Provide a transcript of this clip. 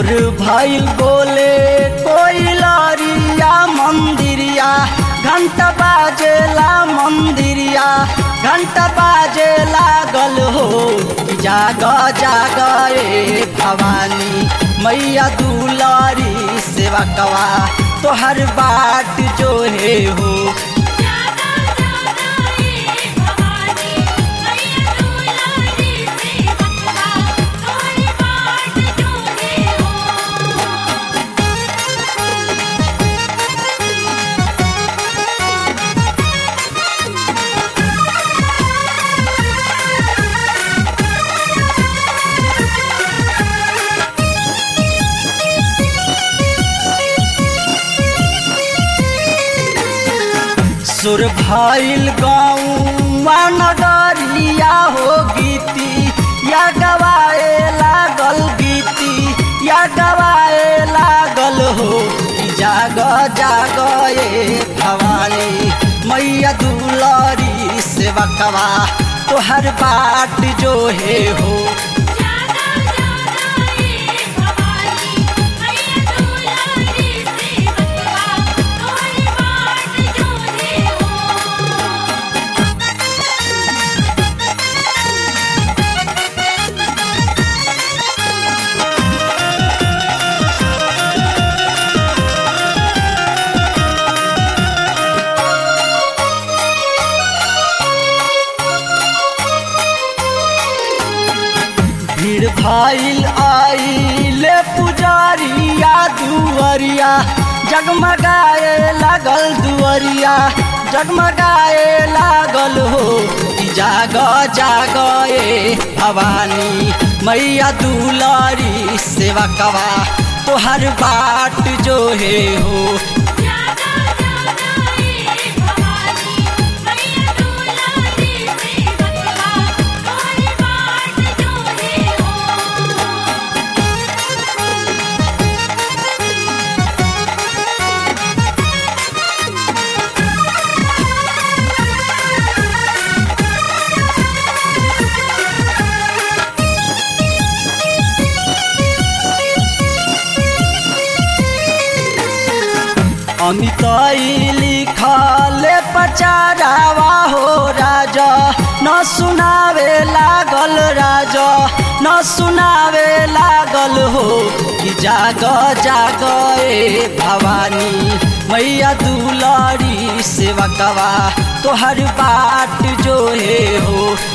भोर भइल बोले कोई लरिया मंदिरिया घंटा बाजेला मंदिरिया घंटा बाजे लागल हो जाग जाग ए भवानी मैया दुलारी सेवा कवा तोहर बाट जो है हो जागा जागा ए भवानी मैया दुलारी से बकवा तोहरी बाट जो है हो सुर भइल गाँव नगरिया हो गीती या गवाए लागल गीती या गवाए लागल हो जाग जाग ए भवानी मैया दुलारी सेवा कवा तोहर बाट जो है हो जागा जागा ए भवानी मैया दुलारी से बकवा तोहरी बाट जो है हो भीड़ भइल आइले पुजारिया दुवरिया जगमगाए लागल दुवरिया जगमगाए लागल हो कि जाग जाग ए भवानी मैया दुलारी सेवा कवा तोहर बाट जो है हो जागा जागा ए भवानी मैया दुलारी से बकवा तोहरी बाट जो है हो अमिताई लिखले पचारावा हो राजा न सुनावे लागल राजा न सुनावे लागल हो कि जाग जाग ए भवानी मैया दुलारी सेवा कवा तोहर बाट जो है हो